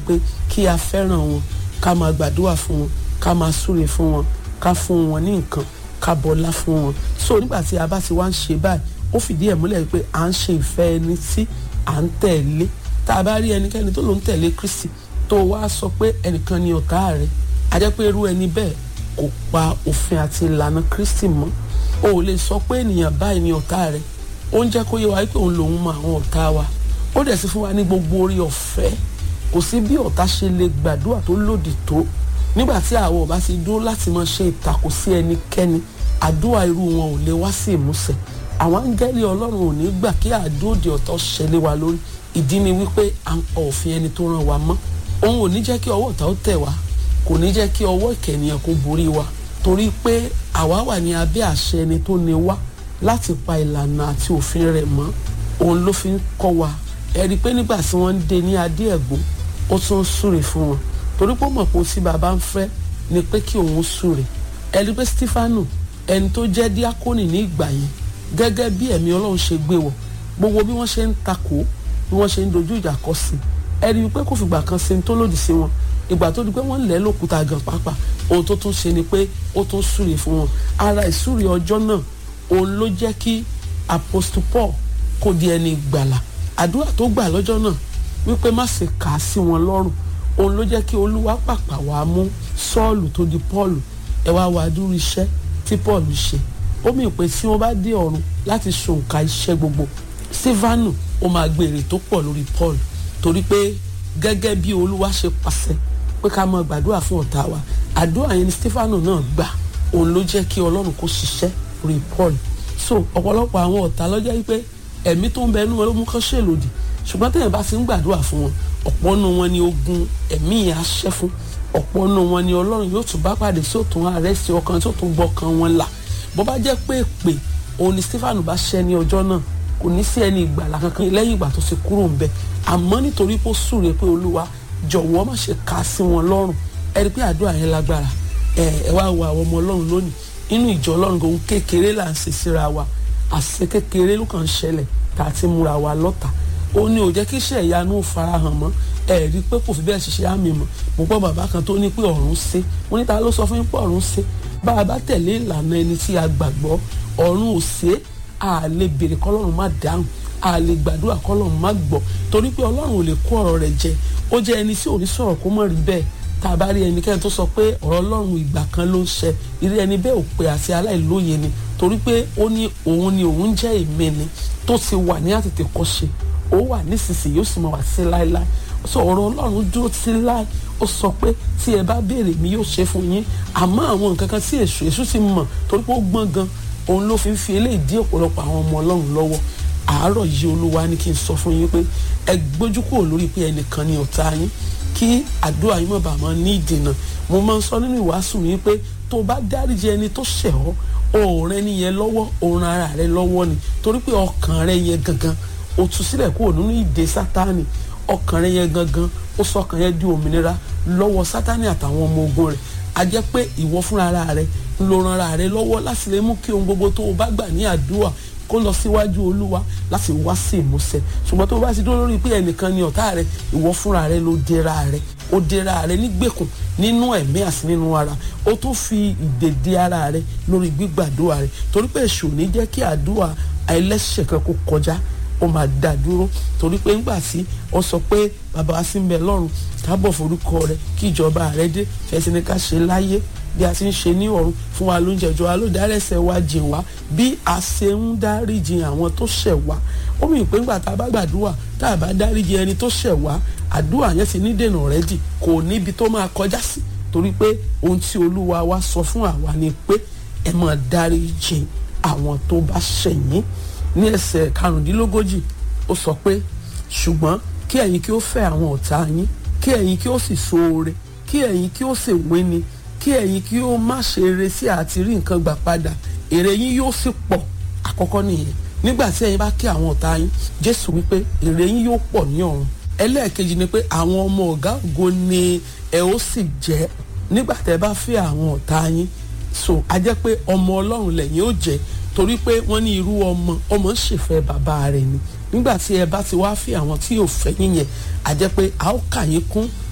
pé kí a fẹ́ràn wọn ká máa gbàdúrà fún wọn ká máa súre fún wọn ká fún wọn ní nǹkan ká bọlá fún wọn so nígbà tí a bá ti wá ń ṣe báyìí ó fìdí ẹ̀ múlẹ̀ pé à ń ṣe ìfẹ́ ẹni tí à ń tẹ̀lé tá a bá rí ẹnikẹ́ni tó ló ń tẹ̀lé Kristi tó wá sọ pé ẹnìkan ni ọ̀tá rẹ̀ a jẹ́ pé irú ẹni bẹ́ẹ̀ kò pa òfin àti ìlànà Kristi mọ́ o ò lè sọ pé ènìyàn báyìí ni ọ̀tá rẹ̀ ó ń jẹ́ kó yé wa pé òun lòun mọ àwọn ọ̀tá wa ó dẹ̀ sì fún wa ní gbogbo orí ọ̀fẹ́ kò sí bí ọ̀tá ṣe lè gbàdúrà tó lòdì tó nígbà tí àwọn ọba ti dúró láti máa ṣe ìtàkùn sí ẹnikẹ́ni àdúrà irú wọn ò lè wá sí ìmúṣẹ àwọn áńgẹ́lì ọlọ́run ò ní gbà kí àdóòdì ọ̀tọ̀ ṣẹlẹ̀ wa lórí ìdí ni wípé à ń pa òfin ẹni tó ràn wá mọ́ òun ò ní jẹ́ kí ọwọ́ ọ̀tá ó tẹ̀ wá kò ní jẹ́ kí ọwọ́ ìkẹ̀nìyàn kó borí wa torí pé àwa wà ní abẹ́ àṣẹ ẹni tó ní wá láti pa ìlànà àti òfin rẹ̀ mọ́ òun ló fi ń kọ́ wa ẹ rí i pé nígbà tí wọ́n ń de ní adé ẹ̀gbọ́n ó tún ń súre fún wọn torí pé ó mọ̀ pé tí bàbá ń fẹ́ ni pé kí òun súre ẹ rí i pé Stefanu ẹni tó jẹ́ díákónì ní ìgbà yẹn gẹ́gẹ́ bí ẹ̀mí Ọlọ́run ṣe gbé wọ̀ gbogbo bí wọ́n ṣe ń takò bí wọ́n ṣe ń dojú ìjà kọ sí ẹ rí i pé kò fìgbà kan ṣe ń tó lòdì sí wọn ìgbà tó di pé wọ́n lẹ́ lókúta gan pàápàá ohun tó tún ṣe ni pé ó tún súre fún wọn ara ìsúre ọjọ́ náà òun ló jẹ́ kí apostle Paul kó di ẹni ìgbàlà àdúrà tó gbà lọ́jọ́ náà wípé má ṣe kà á sí wọn lọ́rùn òun ló jẹ́ kí olúwa pàpà wá mú sọ́ọ̀lù tó di pọ́ọ̀lù ẹ wá wá dúró iṣẹ́ tí pọ́ọ̀lù ṣe ó mì pé tí wọ́n bá dé ọ̀run láti ṣòǹkà iṣẹ́ gbogbo sífánù ó máa gbèrè tó pọ̀ lórí pọ́ọ̀lù torí pé gẹ́gẹ́ bí olúwa ṣe pàṣẹ pé ká máa gbàdúrà fún ọ̀tá wa àdúrà yẹn ni sífánù náà gbà òun ló jẹ́ kí ọlọ́run kó ṣiṣẹ́ lórí pọ́ọ̀lù so ọ̀pọ̀lọpọ̀ àwọn ọ̀tá ló jẹ́ wípé ẹ̀mí tó ń bẹ inú wọn ló mú kán ṣèlòdì ṣùgbọ́n tẹ̀yìn bá ti ń gbàdúrà fún wọn ọ̀pọ̀ nù wọn ni ogun ẹ̀mí yẹn á ṣẹ́ fún ọ̀pọ̀ nù wọn ni ọlọ́run yóò tún bá pàdé tí ó tún ààrẹ sí ọkàn tí ó tún gbọ́kàn wọn là bó bá jẹ́ pé èpè òun ni Stefanu bá ṣẹ́ ní ọjọ́ náà kò ní sí ẹni ìgbàlà kankan lẹ́yìn ìgbà tó ti kúrò ńbẹ̀ àmọ́ nítorí pé ó súre pé olúwa jọ̀wọ́ má ṣe kà á sí wọn lọ́rùn ẹ rí pé àdúrà yẹn lágbára ẹ ẹ wá wo àwọn ọmọ ọlọ́run lónìí inú ìjọ ọlọ́run kò ń kékeré là ń ṣe síra wa àṣẹ kékeré ló kàn ń ṣẹlẹ̀ tá a ti múra wa lọ́ta ó ní ò jẹ́ kí iṣẹ́ ìyanu farahàn mọ́ ẹ rí i pé kò fi bẹ́ẹ̀ ṣiṣẹ́ àmì mọ́ mo gbọ́ bàbá kan tó ní pé ọ̀run ṣe mo ní ta ló sọ fún yín pé ọ̀run ṣe bá a bá tẹ̀lé ìlànà ẹni tí a gbàgbọ́ ọ̀run ò ṣe a lè béèrè kọ́lọ́run má dáhùn a lè gbàdúrà kọ́lọ́run má gbọ́ torí pé ọlọ́run ò lè kó ọ̀rọ̀ rẹ̀ jẹ ó jẹ́ ẹni tí ò ní sọ̀rọ̀ kó mọ̀ rí bẹ́ẹ̀ tá a bá rí ẹnikẹ́ni tó sọ pé ọ̀rọ̀ ọlọ́run ìgbà kan ló ń ṣẹ irú ẹni bẹ́ẹ̀ ò pé àti aláìlóye ni torí pé ó ní òun ni òun jẹ́ èmi ni tó ti wà ní àtètè kọ́ṣe ó wà nísinsìnyí ó sì máa wà sí láéláé sọ ọ̀rọ̀ ọlọ́run dúró sí láé ó sọ pé tí ẹ bá béèrè mi yóò ṣe fún yín àmọ́ àwọn nǹkan kan tí èṣù èṣù ti mọ̀ torí pé ó gbọ́n gan òun ló fi ń fi eléyìí dí ọ̀pọ̀lọpọ̀ àwọn ọmọ ọlọ́run lọ́wọ́ àárọ̀ yìí olúwa ní kí n sọ fún yín pé ẹ gbójú kúrò lórí pé ẹnìkan ni ọ̀tá yín kí àdúrà yín má bàa máa ní ìdènà mo máa ń sọ nínú ìwàásù mi pé tó bá dáríjì ẹni tó ṣẹ̀ ọ́ òun rẹ nìyẹn lọ́wọ́ òun ara rẹ lọ́wọ́ ni torí pé ọkàn rẹ yẹn gangan ó tú sílẹ̀ kúrò nínú ìdè sátánì ọkàn rẹ yẹn gangan ó sọ ọkàn yẹn di òmìnira lọ́wọ́ sátánì àtàwọn ọmọ ogun rẹ̀ a jẹ́ pé ìwọ fúnra rẹ ló ran ara rẹ lọ́wọ́ láti lè mú kí ohun gbogbo tó o bá gbà ní àdúrà kó lọ síwájú olúwa láti wá sí ìmúṣẹ ṣùgbọ́n tó o bá ti dúró lórí pé ẹnìkan ni ọ̀tá rẹ ìwọ fúnra rẹ ló dẹra rẹ ó dẹra rẹ nígbèkùn nínú ẹ̀mí àti nínú ara ó tún fi ìdèdè ara rẹ lórí gbígbàdúrà rẹ torí pé èṣù ní jẹ́ kí àdúrà ẹlẹ́ṣẹ̀ kan kó kọjá ó máa dá dúró torí pé ńgbà tí ó sọ pé bàbá wa sí ń bẹ lọ́run kábọ̀ forúkọ rẹ kí ìjọba rẹ dé fẹsẹ̀ ní ká ṣe láyé bí a ti ń ṣe ní ọ̀run fún wa lóúnjẹ jọ wa ló dárẹ́sẹ̀ wa jìn wá bí a ṣe ń dáríjì àwọn tó ṣẹ̀ wá ó mì pé ńgbà tá a bá gbàdúrà tá a bá dáríjì ẹni tó ṣẹ̀ wá àdúrà yẹn ti ní dènà rẹ dì kò níbi tó máa kọjá sí torí pé ohun tí olúwa wa sọ fún àwa ni pé ẹ máa dáríjì àwọn tó bá ṣẹ̀ yín ní ẹsẹ̀ karùndínlógójì ó sọ pé ṣùgbọ́n kí ẹ̀yin kí ó fẹ́ àwọn ọ̀tá yín kí ẹ̀yin kí ó sì ṣoore kí ẹ̀yin kí ó sì wíni kí ẹ̀yin kí ó má ṣe eré sí àti rí nǹkan gbà padà èrè yín yóò sì pọ̀ àkọ́kọ́ nìyẹn nígbà tí ẹ̀yin bá kí àwọn ọ̀tá yín jésù wípé èrè yín yóò pọ̀ ní ọ̀run ẹlẹ́ẹ̀kejì ni pé àwọn ọmọ ọ̀gá ògo ni ẹ ó sì jẹ́ nígbà tẹ́ bá fẹ́ àwọn ọ̀tá yín so a jẹ́ pé ọmọ ọlọ́run lẹ́yìn ó jẹ́ torí pé wọ́n ní irú ọmọ ọmọ ń ṣèfẹ́ bàbá rẹ̀ ni nígbà tí ẹ bá ti wá fi àwọn tí yóò fẹ́ yín yẹn a jẹ́ pé a ó kà yín kún